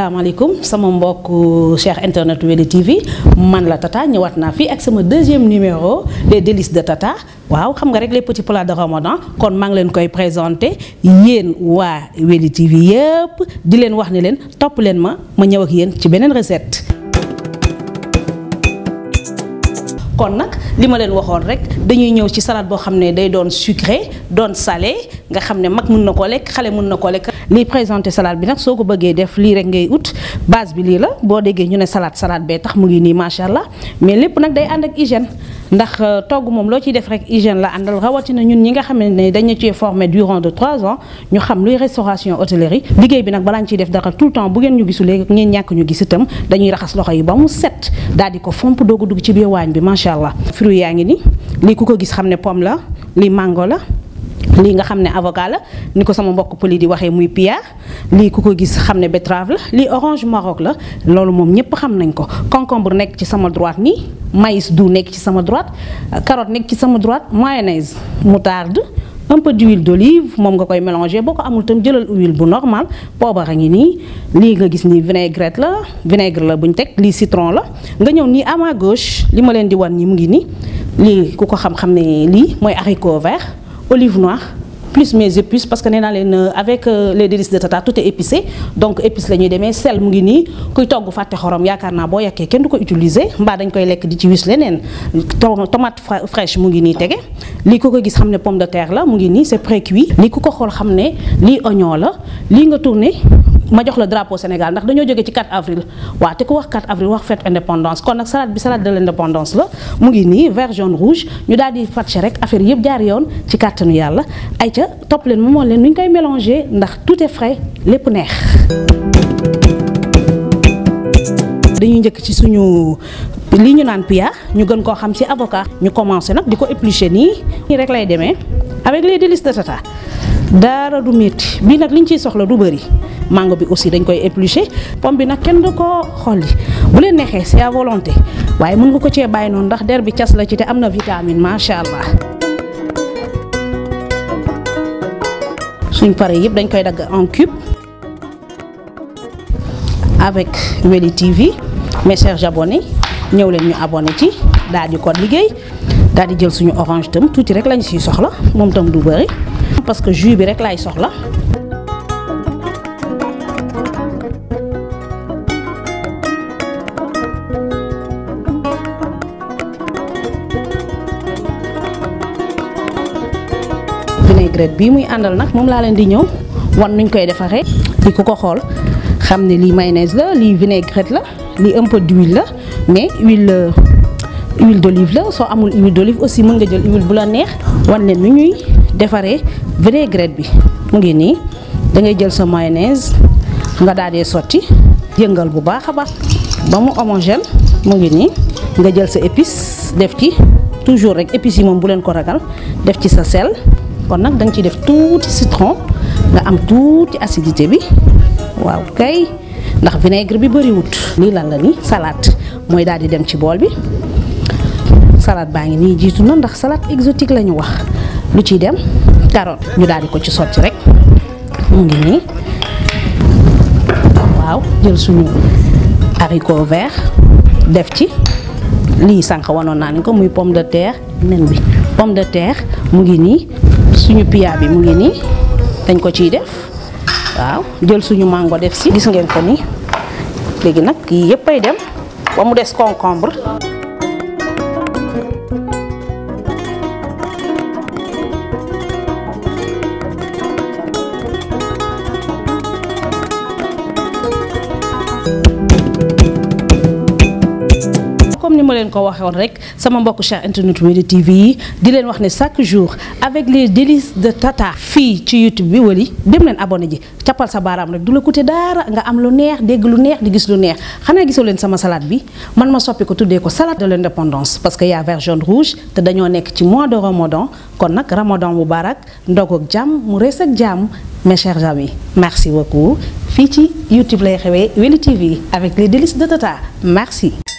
asalaamaaleykum sama mbokk cher internet Weli TV man la Tata ñëwaat naa fii ak sama deuxième numéro les délices de Tata waaw xam nga rek les petits plats de Ramadan kon maa ngi leen koy présenté yéen waa Weli TV yëpp di leen wax ne leen topp leen ma ma ñëw ak yéen ci beneen recette. kon nag li ma leen waxoon rek dañuy ñëw ci salade boo xam ne day doon sucré doon salé nga xam ne mag mën na koo lekk xale mën na koo lekk. lii présenté salade bi nag soo ko bëggee def lii rek ngay ut base bi lii la boo déggee ñu ne salade salade bee tax mu ngi nii macha allah mais lépp nag day ànd ak hygiène ndax togg moom loo ciy def rek hygiène la àndal rawatina ñun ñi nga xam ne dañu cee formé durant de 3 ans ñu xam luy restauration hôtellerie liggéey bi nag balaa ñu ciy def dara tout le temps bu ngeen ñu gisulee ngeen ñàkk ñu gis itam dañuy raxas loxo yi ba mu set daal di ko fomp doog a dugg ci biir waañ bi macha allah. fruit yaa ngi ni lii ku ko gis xam ne pomme la lii mango la. lii nga xam ne avocat la ni ko sama mbokk pëli di waxee muy pia lii ku ko gis xam ne betterave la lii orange maroc la loolu moom ñëpp xam nañ ko concombre nekk ci sama droite nii maïs doux nekk ci sama droite carotte nekk ci sama droite mayonnaise moutarde un peu d'huile d'olive moom nga koy mélanger boo ko amul tam jëlal huile bu normal poobar a ngi nii lii nga gis nii vinaigrette la vinaigre la bu ñu teg lii citron la nga ñëw nii à ma gauche li ma leen di wan nii mu ngi nii lii ku ko xam-xam ne lii mooy haricot vert olive noire plus mes épices parce que nee naa leen avec les délices de Tata tout est épicé donc épices la ñuy demee sel mu ngi nii kuy togg fàtte xorom yaakaar naa boo yàkkee kenn du ko utiliser mbaa dañ koy lekk di ci wis leneen tomate fraîche mu ngi nii tege lii ku ko gis xam ne pomme de terre la mu ngi nii c'est pré-cuit lii ku ko xool xam ne lii oignon la lii nga tourné ma jox la drapeau Sénégal ndax dañoo jógee ci 4 avril waaw te ku wax 4 avril wax fête indépendance kon nag salade bi salade de l'indépendance la mu ngi nii vert jaune rouge ñu daal di fàcce rek affaire yëpp jaar yoon ci kàttanu yàlla ay ca topp leen moomoon leen nu ñu koy mélanger ndax tout est frais lépp neex. dañuy njëkk ci suñu li ñu naan pia ñu gën koo xam ci avocat ñu commencé nag di ko éplucher nii nii rek lay demee avec les délices de Tata dara du métti bii nag liñ ciy soxla du bëri. mango bi aussi dañ koy éplucher pomme bi nag kenn du ko xolli bu leen neexee c'est à volonté waaye mën nga ko cee bàyyi noonu ndax der bi cas la ci te am na vitamine macha allah. suñ pare yëpp dañ koy dagg en cube avec Weli TV mes chers abonnés ñëw leen ñu abonné ci daal di ko liggéey daal di jël suñu orange tam tuuti rek lañ siy soxla moom tam du bëri parce que jus bi rek laay soxla. vinaigrette bii muy àndal nag moom laa leen di ñëw wan nuñ koy defaree di ku ko xool xam ne lii mayonnaise la lii vinaigrette la lii un peu d'huile la mais huile huile d'olive la soo amul huile d'olive aussi mën nga jël huile bu la neex wan leen nu ñuy defaree vinaigrette bi mu ngi nii da ngay jël sa mayonnaise nga daal di sotti yëngal bu baax a baax ba mu homogène mu ngi nii nga jël sa épice def ci toujours rek épices yi moom bu leen ko ragal def ci sa sel. kon nag da nga ciy def tuuti citron nga am tuuti acidité bi waaw kay ndax vinaigre bi bëriwut lii lan la ni salade mooy daal di dem ci bool bi salade baa ngi nii jiitu na ndax salade exotique la ñu wax lu ciy dem carotte ñu daal di ko ci sotti rek mu ngi nii waaw jël suñu haricot vert def ci lii sànq wanoon naa ni ko muy pomme de terre nen bi pomme de terre mu ngi nii suñu pia bi mu ngi nii dañ ko ciy def waaw jël suñu mango def si gis ngeen ko nii léegi nag yii yëpp ay dem ba mu des concombre comme ni ma leen ko waxoon rek sama mbokk cher internet Weli TV yi di leen wax ne chaque jour avec les délices de Tata fii ci YouTube bi Weli dem leen abonné ji cappal sa baaraam rek du la coûter dara nga am lu neex dégg lu neex di gis lu neex xanaa gisoo leen sama salade bi man ma soppi ko tuddee ko salade de l'indépendance parce que y a vert jaune rouge te dañoo nekk ci mois de Ramadan kon nag Ramadan mubarak ndog ak jàmm mu rees ak jàmm mes chers amis merci beaucoup fii ci YouTube lay xewee Weli TV avec les délices de Tata merci